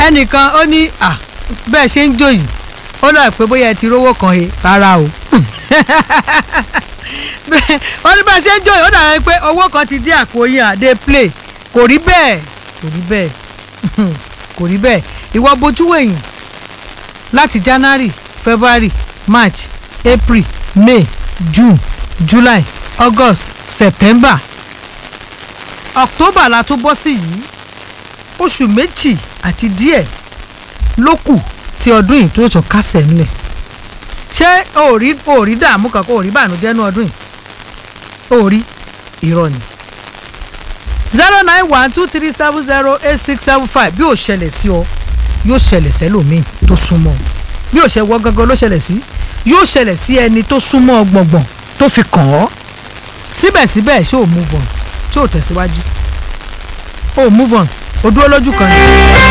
ẹnìkan ó ní à bẹ́ẹ̀ ṣe ń jó yìí ó dà pé bóyá ẹ ti rówó kan he rárá o Bẹ́ẹ̀- ó ní bẹ́ẹ̀ ṣe ń jó yìí ó dà pé owó kan ti dé àpò yín àdé play kò rí bẹ́ẹ̀ kò rí bẹ́ẹ̀ kò rí bẹ́ẹ̀ ìwọ bojú wẹ̀yìn láti january february march april may june july august september october la tó bọ́ sí yìí oṣù méjì àti díẹ̀ ló kù tí ọdún yìí tó tó kásẹ̀ ńlẹ̀ ṣé òòrí òòrí dààmú kankan òòrí bànújẹ́ ní ọdún yìí òòrí irọ́ ni zero nine one two three seven zero eight six seven five bí ò ṣẹlẹ̀ sí ọ yóò ṣẹlẹ̀ sẹ́lòmíì tó súnmọ́ ọ bí ò ṣe wọ́ gangan ló ṣẹlẹ̀ sí yóò ṣẹlẹ̀ sí ẹni tó súnmọ́ ọ gbọ̀ngbọ̀n tó fi kàn ọ́ síbẹ̀síbẹ̀ ṣé ò move on ṣé ò tẹ̀síwájú ò move on ò dúró lójú kan ni.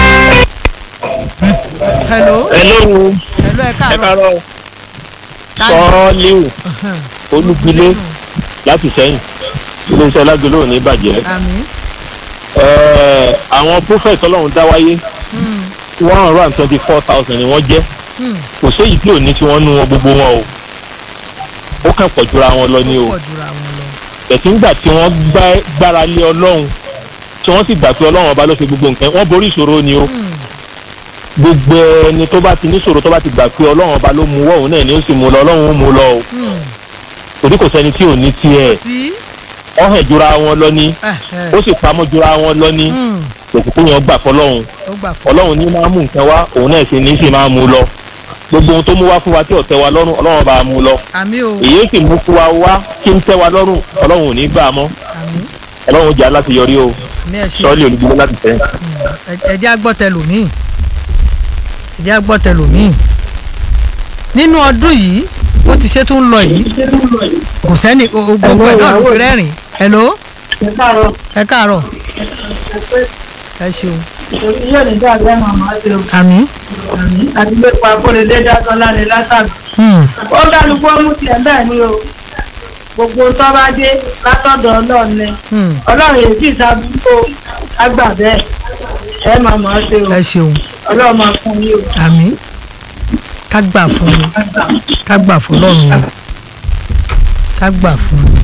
hello hello hello ẹ ẹ káàárọ̀ káàárọ̀ sọ́ọ́líù olúgbilé láti sẹ́yìn iléeṣẹ́ lágbèlú ò ní bàjẹ́ àmín Ẹ̀ẹ́, àwọn prophet ọlọ́run dá wáyé one hundred and twenty four thousand ni wọ́n jẹ́ Hmm. kò séyìí tí ò ní tí wọ́n nú wọn gbogbo wọn o ó kàn pọ̀ jura wọn lọ ní o pọ̀ jura wọn lọ. tẹ̀sí ńgbà tí wọ́n gbá- gbára lé ọlọ́run tí wọ́n sì gbà pé ọlọ́run ọba ló ṣe gbogbo nǹkan wọ́n borí ìṣòro ni o gbogbo ẹni tó bá ti níṣòro tó bá ti gbà pé ọlọ́run ọba ló mú wọ́ òun náà ni ó sì mú lọ ọlọ́run ó mú lọ o Hmm. torí kò sẹ́ni tí ò ní tiẹ̀ sí. wọ́n hẹ̀ jura wọn lọ ní ẹ ẹ. ó sì pamọ́ jura wọn lọ ní Hmm. òkùnkùn yẹn gbà fọlọ́run ó gbà fún ọlọ́run ní máa mú nǹkan wá òun náà sì ní sì máa mú lọ gbogbo ohun tó mú wá fún wa tí ò tẹ́ wa lọ́rùn ọlọ́run bá mú lọ àmì o èyí sì mú fún wa wá kí ń tẹ́ wa lọ́rùn ọlọ́run ò ní gbà á mọ́ àmì ọlọ́run jà láti yọrí o àmì ẹ ṣe sọ́ọ́lì olùdíje láti tẹ́ ẹjẹ agbọ́tẹlòmíì ẹjẹ agbọ́tẹlòmíì nínú ọdún yìí ó ti ṣe tó ń lọ yìí kò sẹ́ni o- o- gbogbo ẹ̀ náà ló fi rẹ́rìn hello ẹ káàárọ̀ ẹ ṣeun yóò ní dáadáa màmá ṣe o àmì àti pé pa akóredé dátọ́lá ni látàgbà. hmm, ó kálukú ọmú tiẹ̀ bẹ́ẹ̀ ni o gbogbo tó bá dé látọ̀dọ̀ ọlọ́run ni hmm, ọlọ́run yìí sì sábúkó àgbà bẹ́ẹ̀ ẹ màmá ṣe o ẹ ṣeun ọlọ́run máa fún yín o. àmì ká gbà fún mi ká gbà fún lọ́run o ká gbà fún mi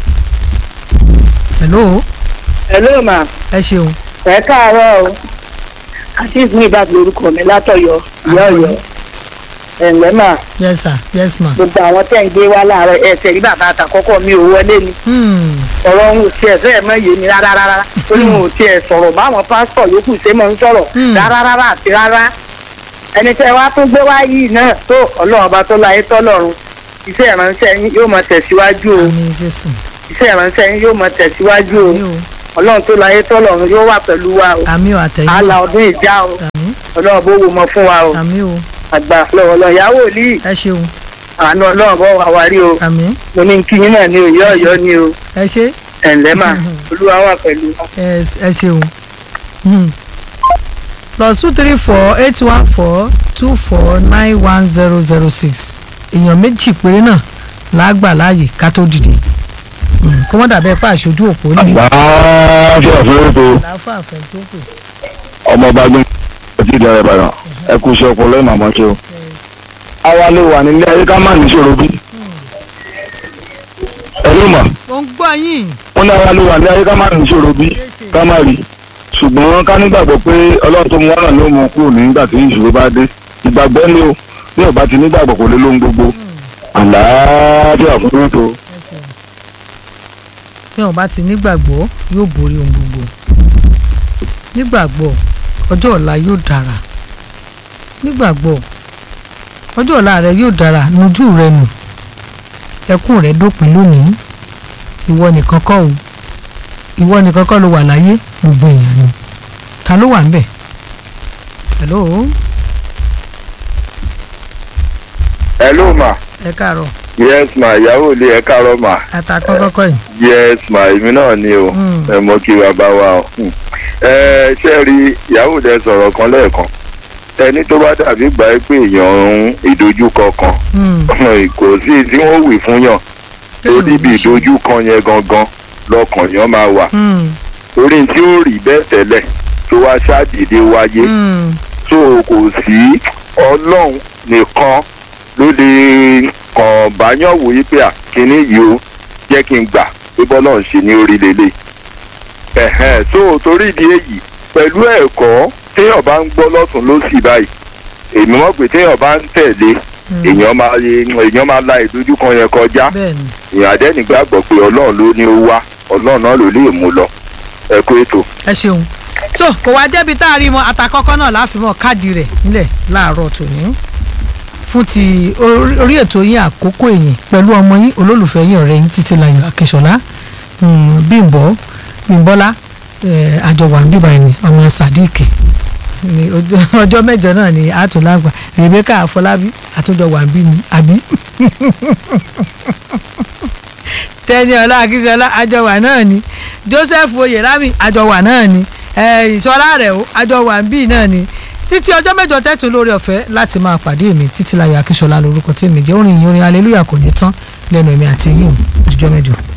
hello hello ma ẹ ṣeun ẹ káàárọ̀ o azeez ní ìbá lórúkọ mi látọ̀yọ́ ìyá Ọ̀yọ́ ẹnlẹ mà yes sir yes ma gbogbo àwọn tẹ́ ń gbé wá láàárọ̀ ẹsẹ̀ rí bàbá àtàkọ́kọ́ mi ò wọlé ni hmm, ọ̀rọ̀ òun ò tiẹ̀ fẹ́ẹ̀ mọ́ yé mi rárá rárá ó ní òun ò tiẹ̀ sọ̀rọ̀ báwọn pásítọ̀ yòókù ṣe máa ń sọ̀rọ̀ Hmm. rárá rárá àti rárá ẹni tẹ́ wá tún gbé wá yìí náà tó ọlọ́run ọba tó láyé tọ́lọ́run iṣẹ́ ìránṣẹ́ yín yóò máa tẹ̀síwájú o àmì jésù iṣẹ́ ìránṣẹ́ yín yóò máa tẹ̀síwájú o àmì o ọlọ́run tó láyé tọ́lọ́run yóò wà pẹ̀lú wa o àmì o àtẹ̀yìn àlà ọdún ìjà o àmì ọlọ́run bó wo mọ fún wa o àmì o àgbà lọ́wọ́ lọ ìyàwó ní ẹ ṣeun àánú ọlọ́run bọ́ wà wá rí o àmì mo ní kí yín náà ní òye ọ̀yọ́ ni o ẹ ṣe ẹ̀ǹlẹ́ mà olúwa wà pẹ̀lú wa. ẹ ẹ ṣeun Hmm. plus two three four eight one four two four nine one zero zero six èèyàn méjì péré náà lágbà láàyè ká tó dìde Hmm, kó wọ́n dàbẹ́ pa àṣojú òpó ní àlàáfíà fúrúkú láfà àfẹ́ tó kù. ọmọ ọba gbé ọtí ìdá ìbàdàn ẹ kú iṣẹ́ ọpọlọ ẹ màmá ṣe o. àwa lè wà nílé ayé ká má níṣòro bí. ẹ̀rú mà mo ń gbọ́ yín wọ́n ní àwa lè wà nílé ayé ká má níṣòro bí ká má rí. ṣùgbọ́n ká nígbàgbọ́ pé ọlọ́run tó mú wá náà ló mú kúrò nígbà tí ìṣòro bá dé. ìgbàgbọ́ ni o bí ọba ti nígbàgbọ́ kò lè lóhun gbogbo. àlàáfíà fúrúkú. ẹ ṣeun bí wọn bá ti nígbàgbọ́ yóò borí ohun gbogbo nígbàgbọ́ ọjọ́ ọ̀la yóò dára nígbàgbọ́ ọjọ́ ọ̀la rẹ yóò dára nujú rẹ nù ẹkún rẹ dópin lónìí ìwọ nìkan kọ́ o ìwọ nìkan kọ́ ló wà láyé gbogbo èèyàn ni ta ló wà ń bẹ̀ hello hello ma ẹ káàárọ̀ yes ma ìyàwó ilé ẹ káàárọ̀ ma àtàkọ́ kọ́kọ́ yìí yes ma èmi náà ni o Mm. ẹ mọ kí bàbá wa o Hmm. ẹ ṣe rí ìyàwó dẹ sọ̀rọ̀ kan lẹ́ẹ̀kan ẹni tó bá dàbí gbà ẹ́ pé èèyàn ń ìdojúkọ kan Hmm, kò sí tí wọ́n wì fún yàn tó kéèyàn níbi ò ṣe. ìdojúkọ yẹn gangan lọkàn yàn máa wà Hmm, torí tí ó rí bẹ́ẹ̀ tẹ́lẹ̀ tó wá ṣáàdìdé wáyé hmm, so kò sí ọlọ́run nìkan ló lè kàn báyọ̀ wòye pé à kíní yìí ó jẹ́ kí n gbà pé bọ́lá ń ṣe ní orí lélẹ̀ ẹ̀hẹ́n so torí ìdí èyí pẹ̀lú ẹ̀kọ́ téèyàn bá ń gbọ́ lọ́tún lọ́sì báyìí èmi mọ̀ pé téèyàn bá ń tẹ̀lé èèyàn máa èèyàn máa la ìdojúkan yẹn kọjá bẹ́ẹ̀ni èèyàn àdẹ́nì gbàgbọ́ pé ọlọ́run ló ní ó wá ọlọ́run náà ló lè mú lọ ẹ kú ètò. ẹ ṣeun tó kò wá débi tá a rí mọ àtàkọ́kọ́ náà láfimọ́ káàdì rẹ̀ nílẹ̀ láàárọ̀ tòní fún ti orí orí ètò yín àkókò èyìn pẹ̀lú ọmọ yín olólùfẹ́ yín ọ̀rẹ́ yín Títílayọ̀ Akínsọ́lá mm, Bímbọ́ Bímbọ́lá eh, àjọwà bíbá ẹni ọmọ Sadiq ní ọjọ́- ọjọ́ mẹ́jọ náà ni àtúnlágbà Rebecca Afọlábí àtúndọ̀wà bí mi àbí Tẹ́níọlá Akínsọ́lá àjọwà náà ni Joseph Oyèrami àjọwà náà ni eh, ìṣọ́lá rẹ̀ o àjọwà bí náà ni títí ọjọ́ mẹ́jọ tẹ́tù lórí ọ̀fẹ́ láti máa pàdé mi Títílayọ̀ Akínsọ́lá lórúkọ tí mi jẹ́ orin ìyìn orin hallelujah kò ní tán lẹ́nu èmi àti yín o ìjọ mẹ́jọ.